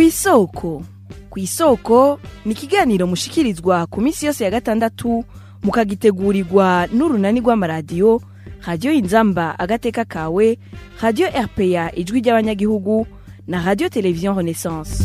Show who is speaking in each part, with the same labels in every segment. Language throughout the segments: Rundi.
Speaker 1: kw'isoko kw'isoko ni ikiganiro mushikirizwa ku minsi yose ya gatandatu mukagitegurirwa n'urunani rw'amaradiyo radiyo inzamba agateka kawe radiyo rpa ijwi ry'abanyagihugu na radiyo televiziyo renaissance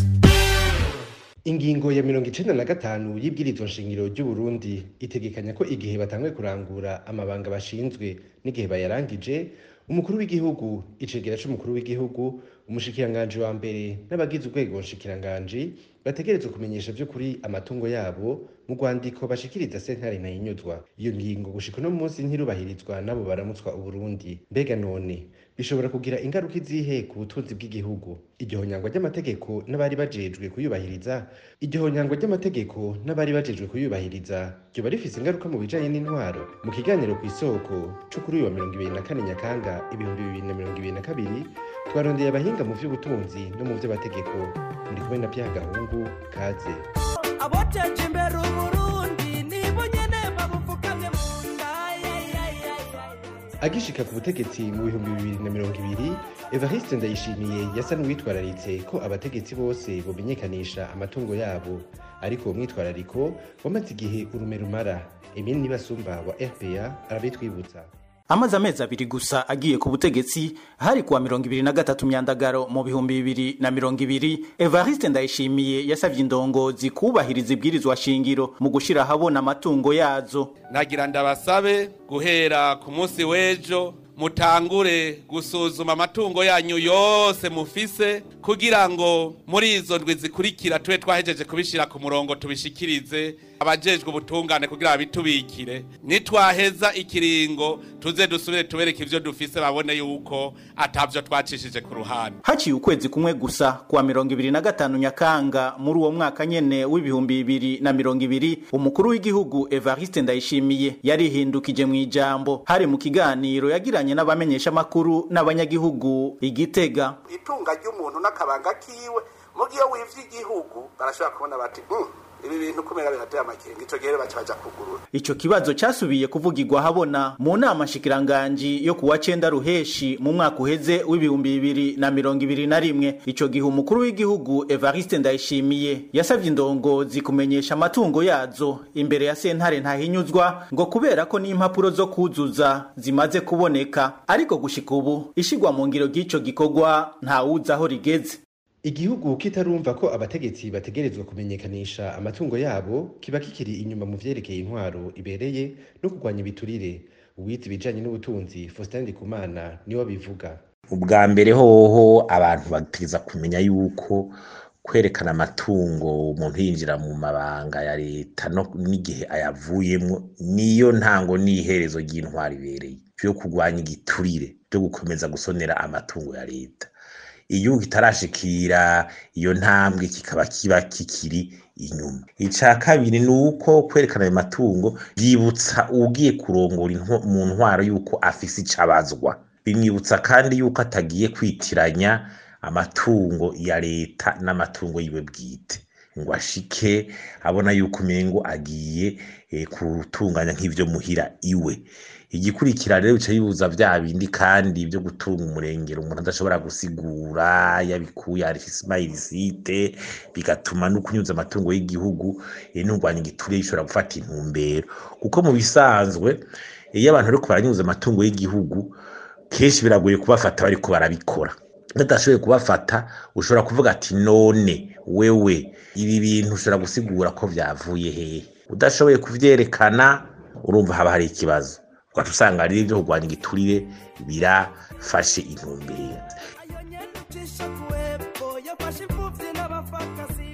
Speaker 2: ingingo ya mirongo icenda na gatanu y'ibwirizwa nshingiro ry'uburundi itegekanya ko igihe batanguye kurangura amabanga bashinzwe n'igihe bayarangije umukuru w'igihugu icegera c'umukuru w'igihugu umushikiranganji wa mbere n'abagize urwego nshikiranganji bategerezwa kumenyesha vy'ukuri amatungo yabo mu rwandiko bashikiriza sentare ntayinyuzwa iyo ngingo gushika uno munsi ntirubahirizwa n'abo baramutswa uburundi mbega none bishobora kugira ingaruka izihe ku butunzi bw'igihugu iryo honyangwa ry'amategeko n'abari bajejwe kuyubahiriza iryo honyangwa ry'amategeko n'abari bajejwe kuyubahiriza ryoba rifise ingaruka mu bijanye n'intwaro mu kiganiro ku isoko co kuri uyu wa mirongo ibiri na kane nyakanga ibihumbi bibiri na mirongo ibiri na kabiri twarondeye abahinga mu vy'ubutunzi no mu vy'amategeko muri kumwe na vyagahungu kaze
Speaker 3: aboteje imbere uburundi nibo nyene babupfukamye mu nda
Speaker 2: agishika ku butegetsi mu bihumbi bibiri na mirongo ibiri evariste ndayishimiye yasa n'uwitwararitse ko abategetsi bose bomenyekanisha amatungo yabo ariko uwo mwitwarariko wamaze igihe urume rumara emile nibasumba wa rpa arabitwibutsa
Speaker 4: amaze amezi abiri gusa agiye ku butegetsi hari kuwa mirongo ibiri na gatatu myandagaro mu bihumbi bibiri na mirongo ibiri evariste ndayishimiye yasavye indongozi kubahiriza ibwirizwa shingiro mu gushira ahabona amatungo yazo
Speaker 5: nagira ndabasabe guhera ku munsi w'ejo mutangure gusuzuma amatungo yanyu yose mufise kugira ngo muri izo ndwi zikurikira tube twahejeje kubishira ku murongo tubishikirize abajejwe ubutungane kugira babitubikire nitwaheza ikiringo tuze dusubire tubereke ivyo dufise babone yuko atavyo twacishije ku ruhande
Speaker 4: haciye ukwezi kumwe gusa kuwa mirongo ibiri na gatanu nyakanga muri uwo mwaka nyene w'ibihumbi bibiri na mirongo ibiri umukuru w'igihugu evariste ndayishimiye yarihindukije mu ijambo hari mu kiganiro yagiranye n'abamenyeshamakuru n'abanyagihugu igitega
Speaker 6: itunga ry'umuntu n'akabanga kiwe mu gihe wivye igihugu barashobora kubona bati "Mm, ibi bintu kumera birateye amakenga ico gihe baca baja kugurura
Speaker 4: ico kibazo casubiye kuvugirwa habona mu nama nshikiranganji yo kuwa cenda ruheshi mu mwaka uheze w'ibihumbi bibiri na mirongo ibiri na rimwe ico gihe umukuru w'igihugu evariste ndayishimiye yasavye indongozi kumenyesha amatungo yazo imbere ya sentare ntahinyuzwa ngo kubera ko n'impapuro zo kuzuza zimaze kuboneka ariko gushika ubu ishigwa mu ngiro ry'ico gikorwa ntawuzi aho rigeze
Speaker 2: igihugu kitarumva ko abategetsi bategerezwa kumenyekanisha amatungo yabo kiba kikiri inyuma mu vyerekeye intwaro ibereye no kurwanya ibiturire uwize ibijanye n'ubutunzi faustin ndikumana niwe abivuga
Speaker 7: ubwa mbere hoho abantu bategeza kumenya yuko kwerekana amatungo umuntu yinjira mu mabanga ya leta no n'igihe ayavuyemwo niyo ntango n'iherezo ry'intwaro ibereye vyo kurwanya igiturire vyo gukomeza gusonera amatungo ya leta igihugu kitarashikira iyo ntambwe kikaba kiba kikiri inyuma ica kabiri ni uko kwerekana ayo matungo byibutsa ugiye kurongora intwa- mu ntwaro yuko afise icabazwa bimwibutsa kandi yuko atagiye kwitiranya amatungo ya leta n'amatungo yiwe bwite ngo ashike abona yuko umengo agiye eh, kutunganya nk'ivyo muhira iwe igikurikira rero bica bibuza vya bindi kandi vyo gutunga umurengero umuntu adashobora gusigura yabikuye arifise imayirisite bigatuma no kunyuza amatungo y'igihugu eh, n'urwanya igiturire bishobora gufata intumbero kuko mu bisanzwe iyo abantu bariko baranyuza amatungo y'igihugu kenshi biragoye kubafata bariko barabikora badashoboye kubafata ushobora kuvuga ati none wewe ibi bintu ushobora gusigura ko vyavuye hehe udashoboye kuvyerekana urumva haba hari ikibazo ugaca usanga rero ivyo kurwanya igiturire birafashe intumbero
Speaker 3: ayo nyene ucisha kuwepfo yafashe imfuvyi n'abapfakazi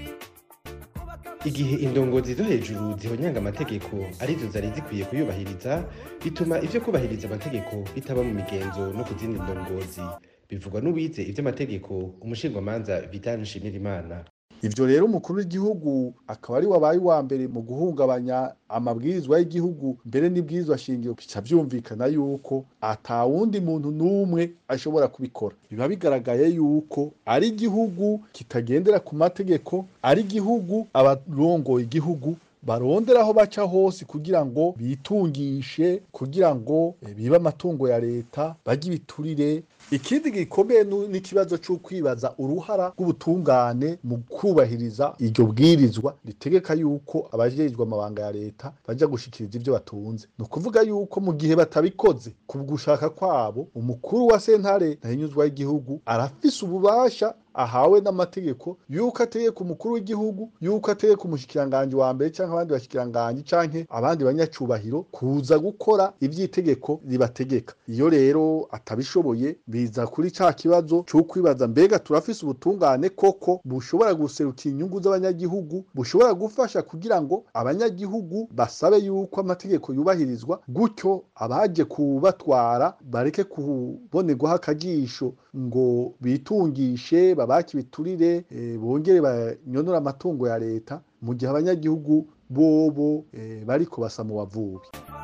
Speaker 2: igihe indongozi zo hejuru zihonyanga amategeko arizo zari zikwiye kuyubahiriza bituma ivyo kubahiriza amategeko bitaba mu migenzo no ku zindi ndongozi bivugwa n'uwize ivy'amategeko umushingwamanza vital nshimirimana
Speaker 8: ivyo rero umukuru w'igihugu akaba ari wabaye uwa mbere mu guhungabanya amabwirizwa y'igihugu mbere n'ibwirizwa shingiro bica vyumvikana yuko ata wundi muntu n'umwe ashobora kubikora biba bigaragaye yuko ari igihugu kitagendera ku mategeko ari igihugu abarongoye igihugu barondera aho baca hose kugira ngo bitungishe kugira ngo eh, bibe amatungo ya leta bajye ibiturire ikindi gikomeye nu- n'ikibazo cyo kwibaza uruhara rw'ubutungane mu kubahiriza iryo bwirizwa ritegeka yuko abajejwe amabanga ya leta baja gushikiriza ivyo batunze ni ukuvuga yuko mu gihe batabikoze ku gushaka kwabo umukuru wa sentare ntahinyuzwa y'igihugu arafise ububasha ahawe n'amategeko yuko ategeka umukuru w'igihugu yuko ategeka umushikiranganji wa mbere canke abandi bashikiranganji canke abandi banyacubahiro kuza gukora ivy'itegeko ribategeka iyo rero atabishoboye biza kuri ca kibazo co kwibaza mbega turafise ubutungane koko bushobora guserukira inyungu z'abanyagihugu bushobora gufasha kugira ngo abanyagihugu basabe yuko amategeko yubahirizwa gutyo abaje kubatwara bareke kubonerwaho akajisho ngo bitungishe babake ibiturire eh, bongere banyonore amatungo ya leta mu gihe abanyagihugu bobo eh, bariko basa mu bavubi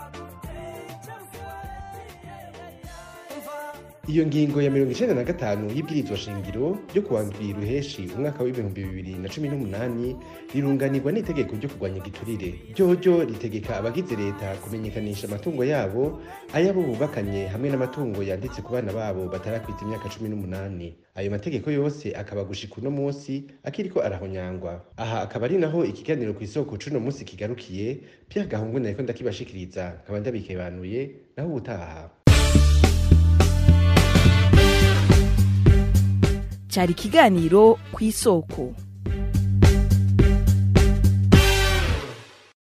Speaker 2: iyo ngingo ya mirongo icenda na gatanu y'ibwirizwa shingiro ryo kuwa ndwi ruheshi umwaka w'ibihumbi bibiri na cumi n'umunani rirunganirwa n'itegeko ryo kurwanya igiturire ryoryo ritegeka abagize leta kumenyekanisha amatungo yabo ayabo bubakanye hamwe n'amatungo yanditse ku bana babo batarakwita imyaka cumi n'umunani ayo mategeko yose akaba gushika uno munsi akiriko arahonyangwa aha akaba ari naho ikiganiro ku isoko c'uno munsi kigarukiye pierre gahungu nariko ndakibashikiriza nkaba ndabikebanuye naho ubutaha
Speaker 1: cyari ikiganiro ku isoko